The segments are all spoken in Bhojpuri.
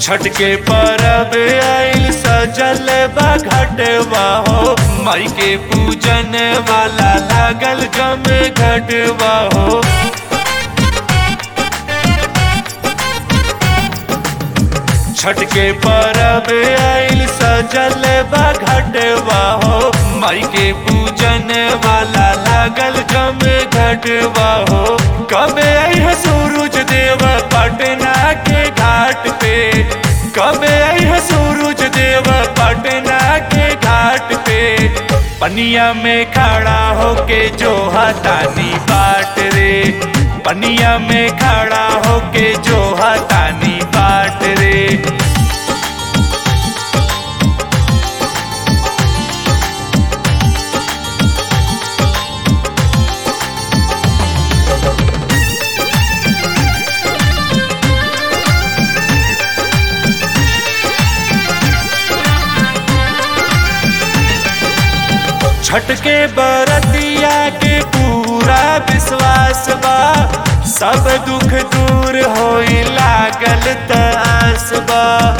छठ के परब आइल सजल बा घटवा हो माई के पूजन वाला लागल जम घटवा हो छठ के परब आइल सजल बा घटवा हो माई के पूजन वाला लागल जम घटवा हो कब आई सूरज देव पटना के घाट पे कब आई सूरज देव पटना के घाट पे पनिया में खड़ा होके जो हतानी बाट रे पनिया में खड़ा होके जो हतानी बाट रे छठ के बरतिया के पूरा विश्वास बा सब दुख दूर होई लागल तस बा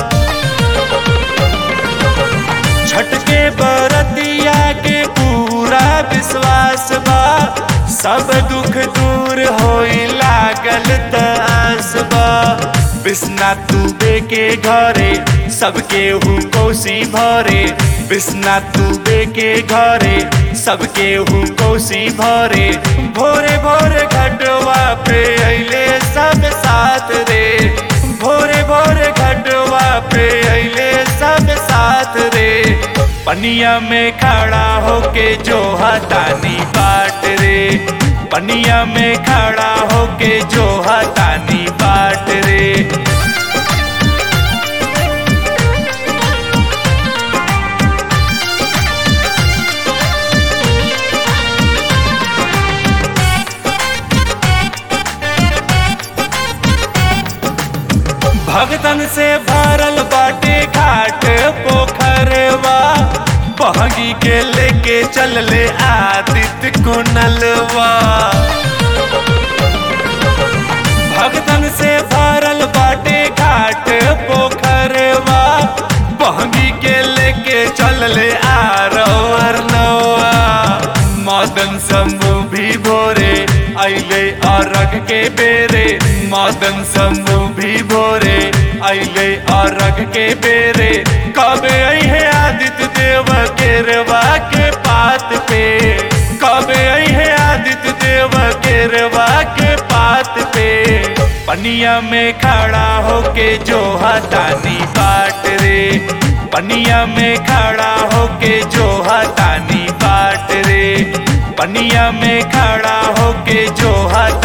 छठ के बरतिया के पूरा विश्वास बा सब दुख दूर होई लागल तस बा बिस्ना तुबे के घरे सबके हु कोसी भरे बिस्ना तुबे के घरे सबके हु कोसी भरे भोरे भोरे घटवा पे अइले सब साथ रे भोरे भोरे घटवा पे अइले सब साथ रे पनिया में खड़ा होके जो हतानी बाट रे पनिया में खड़ा होके जो हतानी बाट रे भगतन से भरल बाटे घाट पोखरवा बहगी के लेके चल ले आदित्य कुनलवा भगतन से भरल बाटे घाट पोखरवा बहगी के लेके चल ले आरवर नवा मदन शंभु भी भोरे अइले अरग के बेरे मदन शंभु भी भोरे अइले अरग के बेरे कब अहे आदित्य देव केरवा के पात पे कब अहे आदित्य देव केरवा के पात पे पनिया में खड़ा होके जो हतानी बाट रे पनिया में खड़ा होके जो हतानी बाट रे पनिया में खड़ा होके जो हता